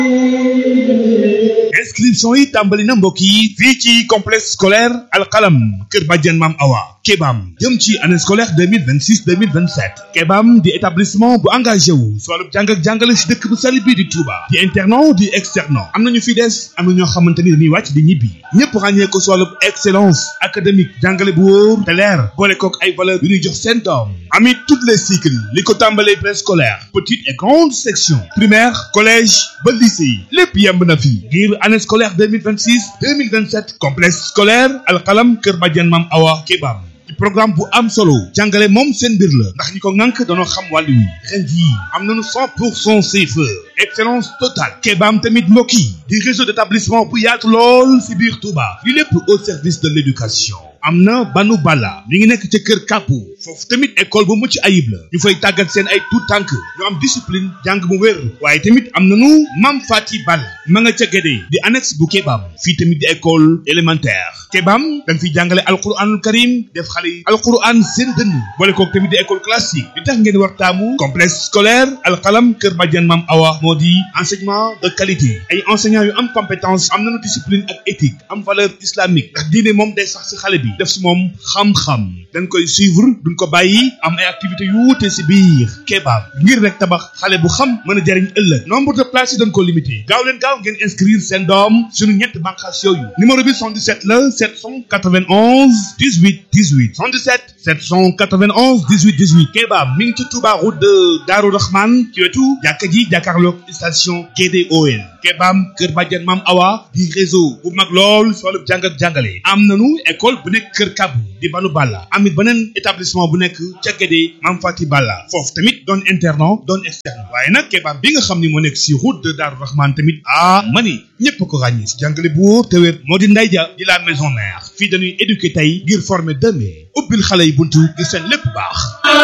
inscription yi tàmbali na mbokk yi fii ci complexe scolaire alxalam kër Badiane Mam Awa Kebam jëm ci année scolaire 2026 2027 Kebam di établissement bu engagé wu si wàllu jàng ak jàngale si dëkk bu sell bii di Touba di internat di externat am nañu fi des am na ñoo xamante ni dañuy wàcc di ñibbi ñëpp ràññee ko si wàllu excellence académique jàngale bu wóor te leer boole kook ay valeur yu ñuy jox seen doom amit toutes les cycles li ko tàmbalee préscolaire petite et grande section primaire collège ba lycée lépp yemb na fi ngir année scolaire 2026 2027 complexe scolaire alxalam kër Badiane Mam Awa Kebam ci programme bu am solo jàngale moom seen mbir la ndax ñi ko ŋànk dañoo xam wàllu wi ren jii am nañu 100 pour cent CFEE excellence totale Kebam tamit mbokk yi di réseau d'établissement bu yaatu lool si biir Touba li lépp au service de l'éducation am na banu bala mi ngi nekk ca kër kàppu foofu tamit école bu mucc ayib la ñu fay tàggat seen ay tout tànk ñu am discipline jàng mu wér waaye tamit am nanu mam fati bal ma nga ca gédee di annexe bu Kebam fii tamit di école élémentaire Kebam dañ fiy jàngale alquranul karim def xale yi alquran seen dënn boole kook tamit di école classique li tax ngeen war taamu complexe scolaire alxalam kër Badiane Mam Awa moo di enseignement de qualité ay enseignants yu am compétence am nanu discipline ak éthique am valeur islamique ndax diine moom day sax si xale bi def si moom xam-xam dañ koy suivre duñ ko bàyyi am ay activités yu wuute si biir Kebam ngir rek tabax xale bu xam mën a jariñ ëllëg nombre de places yi dañ ko limité gaaw leen gaaw ngeen inscrire seen doom suñu ñett bànqaas yooyu numéro bi 77 la 791 18 18 77 791 18 18 Kebam mi ngi ci Touba route de Darou Rahman ci wetu jàkka ji jàkkaarloog station GDOL Kebam Kër Badiane Mam Awa di réseau bu mag lool si wàllu jàng ak jàngale am nanu école bu nekk Kër Kabu di Banu Balla amit beneen établissement bu nekk ca Guédé Mam Fati Balla foofu tamit doon internat doon externe waaye nag Kebam bi nga xam ni moo nekk si route de Darou Rahman tamit ah mani ñëpp ko ràññee si jàngale bu wóor te wér moo di nday ja di la maison mère fii dañuy éduquer tey ngir former demain ubbil xale yi buntu ngir seen lépp baax